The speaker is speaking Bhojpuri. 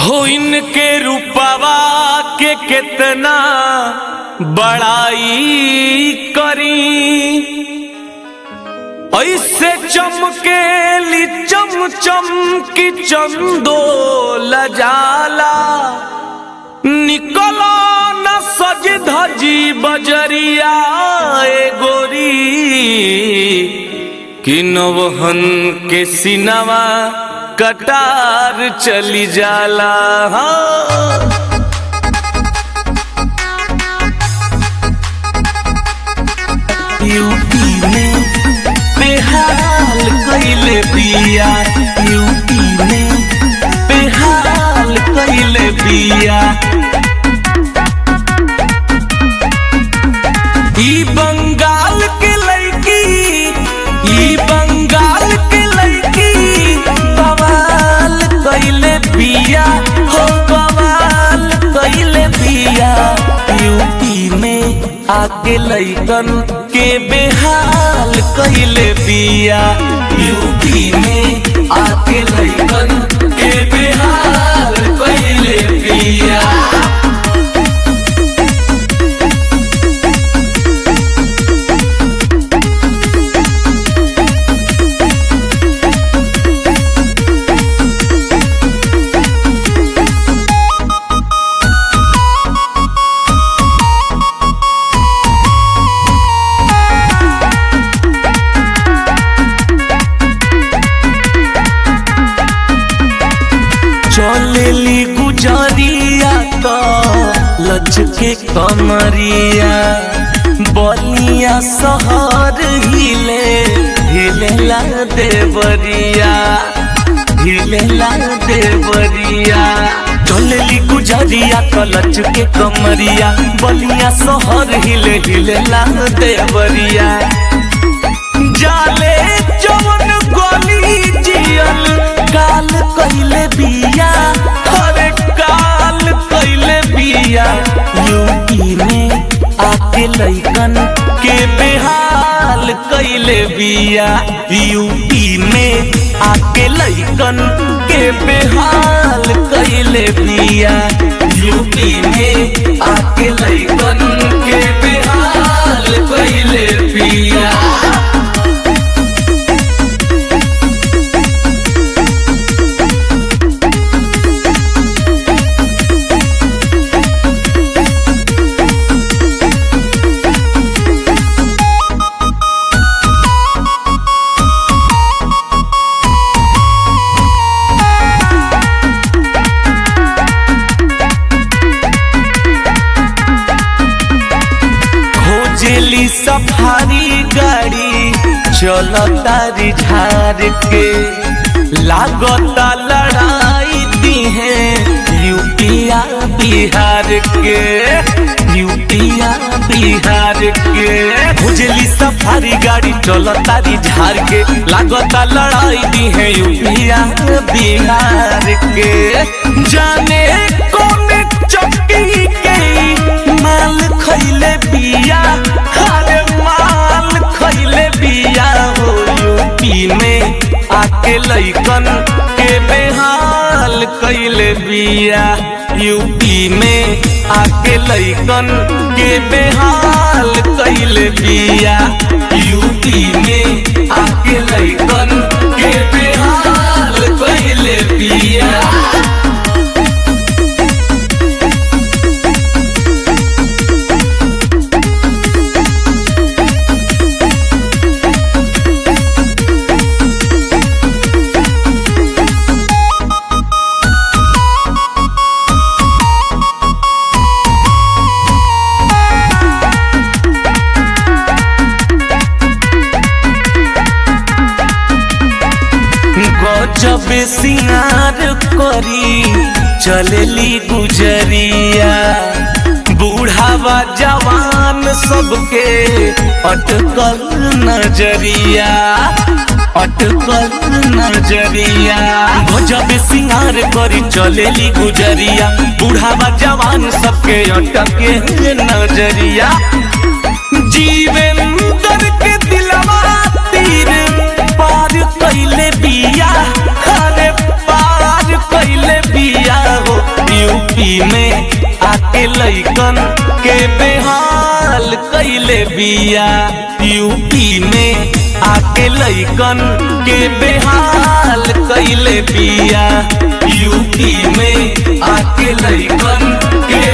हो इनके रूपवा के कितना बड़ाई करी ऐसे चमकेली चम चम की चंदो लजाला निकलो न सज धजी बजरिया ए गोरी कि नवहन के सिनवा कटार चली जाला हाँ। यूपी में बेहाल कैले बिया यूपी में बेहाल कैले बिया ई बंगाल के लड़की ई बंगाल के लड़की बवाल कैले बिया हो बवाल कैले बिया यूपी में आके लैकन के बेहाल कैले बिया यूपी में आके लैकन के बेहाल कैले बिया चलेली गुजरिया तो लचके कमरिया बलिया शहर हिले हिलेला देवरिया हिलेला देवरिया चलेली गुजरिया तो लचके कमरिया बलिया शहर हिले हिलेला देवरिया जाले जवन गली जियल काल कइले बिया अरे काल कइले बिया यूपी में आके लइकन के बेहाल कइले बिया यूपी में आके लइकन के बेहाल कइले बिया यूपी में आके लइकन के बेहाल कइले बिया खोजेली सफारी गाड़ी चलता झार के लागता लड़ाई दी है यूपिया बिहार के यूपिया बिहार के खोजेली सफारी गाड़ी चलता झार के लागता लड़ाई दी है यूपिया बिहार के जाने कौन चक्की के माल खैले बिया अरे माल खैले बिया हो यूपी में आके लइकन के बेहाल कैले बिया यूपी में आके लइकन के बेहाल कैले बिया यूपी में आके लइकन के बेहाल कैले बिया गजब सिंगार करी चलेली गुजरिया बूढ़ावा जवान सबके अटकल नजरिया अटकल नजरिया गजब सिंगार करी चलेली गुजरिया बूढ़ावा जवान सबके अटके नजरिया जीवेंद्र के दिलवा तीर पार कैले बिया अरे पार कैले बिया हो के बेहाल कैले बिया यूपी में आके लैकन के बेहाल कैले बिया यूपी में आके लैकन के